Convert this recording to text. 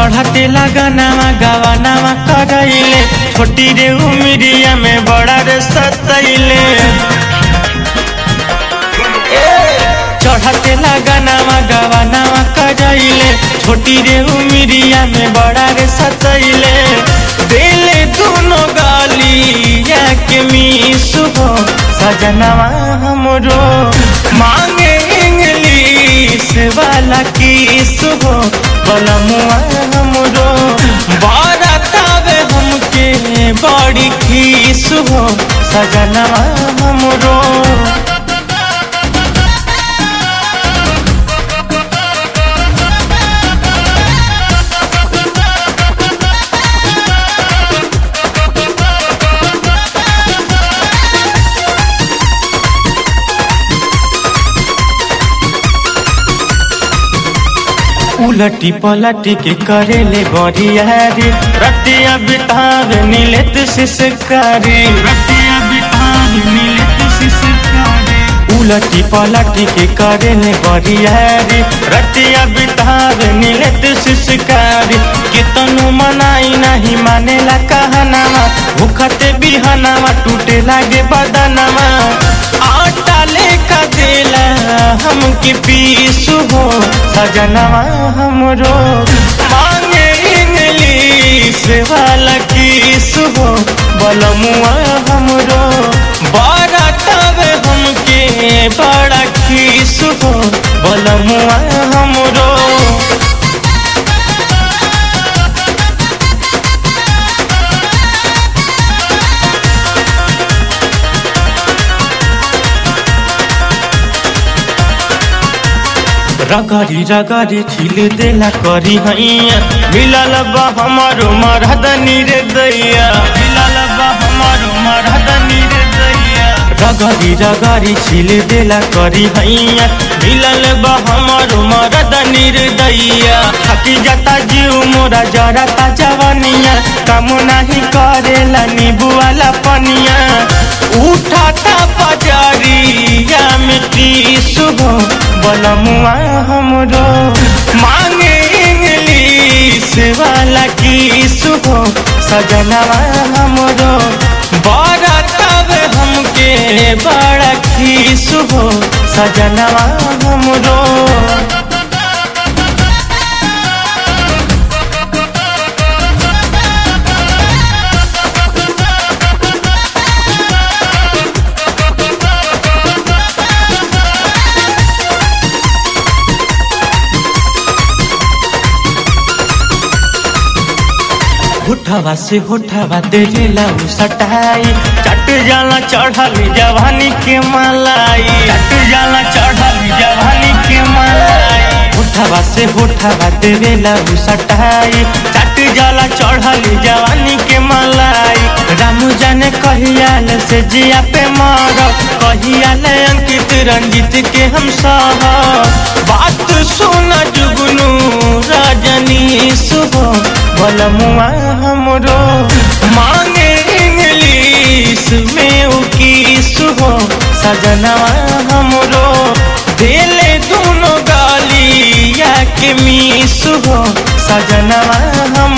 चढ़ते लगनावा गवानावा करैले छोटी रे उमिरिया में बड़ा रे सतैले चढ़ते लगनावा गवानावा करैले छोटी रे उमिरिया में बड़ा रे सतैले दिले दोनों गालिया के मीस हो सजनवा हमरो मांगे इंग्लिश वाला किस हो बलमुआ हमरो बड़ा तावे हमके बड़ी खीस हो सजनवा हमरो उलटी पलटी के करेले बरियारी रतिया बितावे नीलेत सिसकारी रतिया बितावे नीलेत सिसकारी उलटी पलटी के करेले बरियारी रतिया बितावे नीलेत सिसकारी कितनु मनाई नहीं मानेला कहनामा भूखते बिहनामा टूटे लागे बदनामा आटा लेका देला हमके पीसु हो सजनवा हमरो मांगे इंग्लिश वाला किस हो बलमुआ हमरो बड़ा तब हमके बड़ा खीस हो बलमुआ हमरो रगरी रगरी खिल देला करी हैया मिलल बा हमारो मरहदनी रे दैया मिलल बा हमारो मरहदनी रे दैया रगरी रगरी खिल देला करी हैया मिलल बा हमारो मरहदनी रे दैया थकी जाता जीव मोरा जरता जवनिया काम नहीं करेला नींबू वाला पनिया उठाता पजारिया में टीस हो बलमुआ हमरो मांगे इंग्लिश वाला किस हो सजनवा हमरो बड़ा तब हमके बड़ा खीस हो सजनवा हमरो होठवा से होठवा देला उ सटाई चट जाला चढ़ली जवानी के मलाई चट जाला चढ़ली जवानी के मलाई होठवा से होठवा देला उ सटाई चट जाला चढ़ली जवानी के मलाई रामू जाने कहियाल से जिया पे मार कहियाल अंकित रंजित के हम सह बात सुना जुगनू रजनी सुबह बलमुआ हमरो मांगे इंग्लिश में उकीस हो सजनवा हमरो दिले दोनों गालिया के मीस हो सजनवा हम